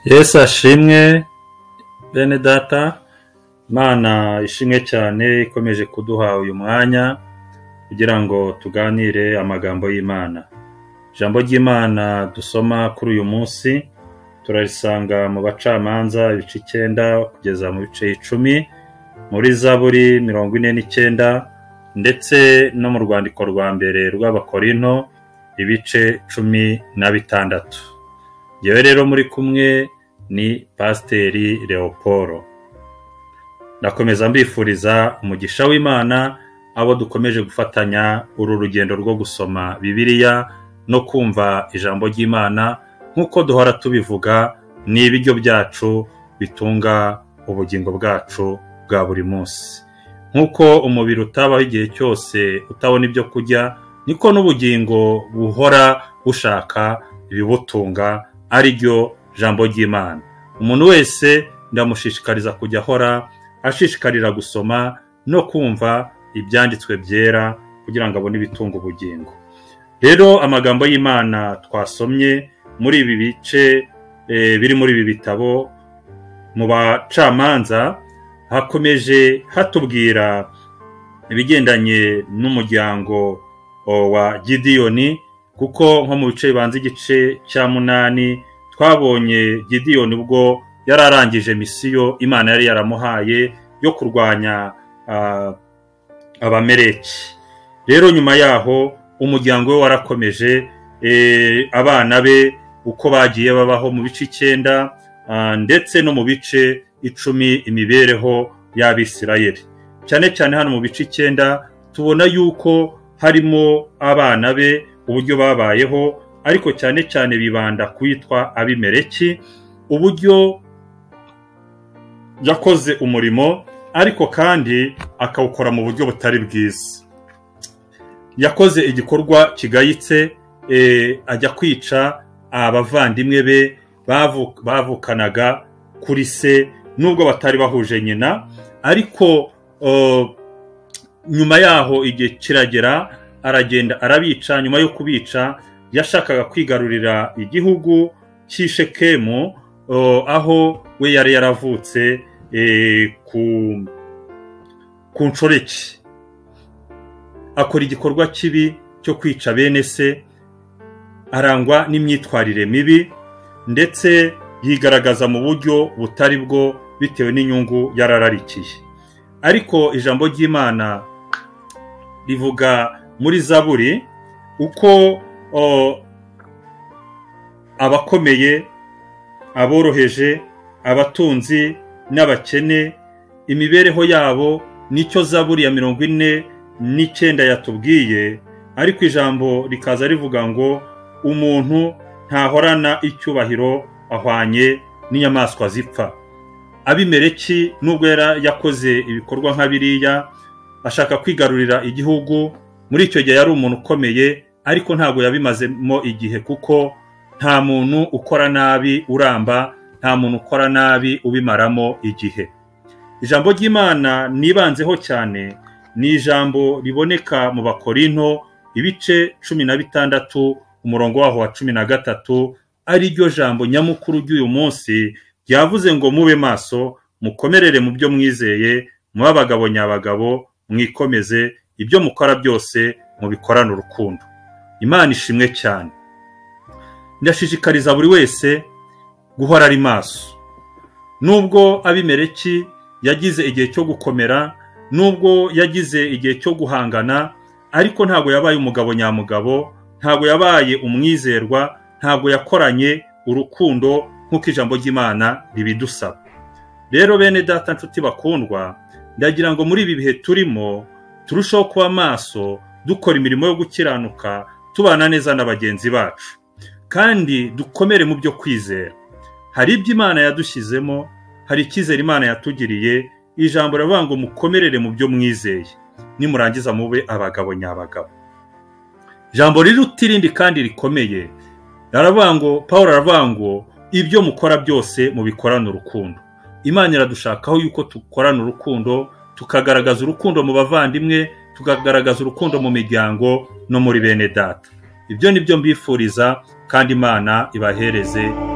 yesu ashimwe bene data imana ishimwe cyane ikomeje kuduha uyu mwanya kugira ngo tuganire amagambo y'imana ijambo ry'imana dusoma kuri uyu munsi turarisanga mu bacamanza ibice icyenda kugeza mu bice icumi muri zaburi mirongo ine n'icyenda ndetse no mu rwandiko rwa mbere rw'abakorinto ibice cumi na bitandatu yewe rero muri kumwe ni pasiteri leopolo ndakomeza mbifuriza umugisha w'imana abo dukomeje gufatanya uru rugendo rwo gusoma bibiliya no kumva ijambo ry'imana nk'uko duhora tubivuga ni ibiryo byacu bitunga ubugingo bwacu bwa buri munsi nk'uko umubiri utabaho igihe cyose utabona ibyo kurya niko n'ubugingo buhora bushaka ibibutunga ari ryo jambo ry'imana umuntu wese ndamushishikariza kujya ahora ashishikarira gusoma no kumva ibyanditswe byera kugira ngo abone ibitunga ubugingo rero amagambo y'imana twasomye muri ibi bice eh, biri muri ibi bitabo mu bacamanza hakomeje hatubwira ibigendanye n'umuryango o, wa gidiyoni kuko nko mu bice bibanza igice cya munani twabonye gidiyoni ubwo yari arangije misiyo imana yari yaramuhaye yo kurwanya ah, abamereki rero nyuma yaho umuryango we warakomeje eh, abana be uko bagiye babaho mu bice icyenda ah, ndetse no mu bice icumi imibereho y'abisirayeli cyane cyane hano mu bice icyenda tubona yuko harimo abana be uburyo babayeho ariko cyane cyane bibanda ku yitwa abimereki uburyo yakoze umurimo ariko kandi akawukora mu buryo butari bwiza yakoze igikorwa kigayitse eh, ajya kwica abavandimwe be bavu- bavukanaga kuri se nubwo batari bahuje nyina ariko oh, nyuma yaho igihe kiragera aragenda arabica nyuma yo kubica yashakaga kwigarurira igihugu cy'i shekemu o, aho we yari yaravutse e, ku ku nshoreke akora igikorwa kibi cyo kwica bene se arangwa n'imyitwarire mibi ndetse yigaragaza mu buryo butari bwo bitewe n'inyungu yarararikiye ariko ijambo ry'imana rivuga muri zaburi uko o, abakomeye aboroheje abatunzi n'abakene imibereho yabo nicyo zaburi ya mirongo ine n'icyenda yatubwiye ariko ijambo rikaza rivuga ngo umuntu ntahorana icyubahiro ahwanye n'inyamaswa zipfa abimereki nubwo yari yakoze ibikorwa nka biriya ashaka kwigarurira igihugu muri icyo gihe yari umuntu ukomeye ariko ntabwo yabimazemo igihe kuko nta muntu ukora nabi uramba nta muntu ukora nabi ubimaramo igihe ijambo ry'imana nibanzeho cyane ni ijambo riboneka mu bakorinto ibice cumi na bitandatu umurongo waho wa cumi na gatatu ari ryo jambo nyamukuru ry'uyu munsi ryavuze ngo mube maso mukomerere mu byo mwizeye mube abagabo nyabagabo mwikomeze ibyo mukora byose mubikorane urukundo imana ishimwe cyane ndashishikariza buri wese guhora ari maso nubwo abimereki yagize igihe cyo gukomera nubwo yagize igihe cyo guhangana ariko ntabwo yabaye umugabo nyamugabo ntabwo yabaye umwizerwa ntabwo yakoranye urukundo nk'uko ijambo ry'imana ribidusaba rero bene data nshuti bakundwa ndagira ngo muri ibi bihe turimo turusheho kuba maso dukora imirimo yo gukiranuka tubana neza na bagenzi bacu kandi dukomere mu byo kwizera hari ibyo imana yadushyizemo hari icyizere imana yatugiriye ijambo riravuga ngo mukomerere mu byo mwizeye nimurangiza mube abagabo nyabagabo ijambo riruta irindi kandi rikomeye raravuga ngo paul aravuga ngo ibyo mukora byose mubikorane urukundo imana iradushakaho yuko dukorana urukundo tukagaragaza urukundo mu bavandimwe tukagaragaza urukundo mu miryango no muri bene data ibyo ni byo mbifuriza kandi imana ibahereze umugisha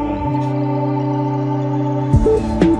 thank you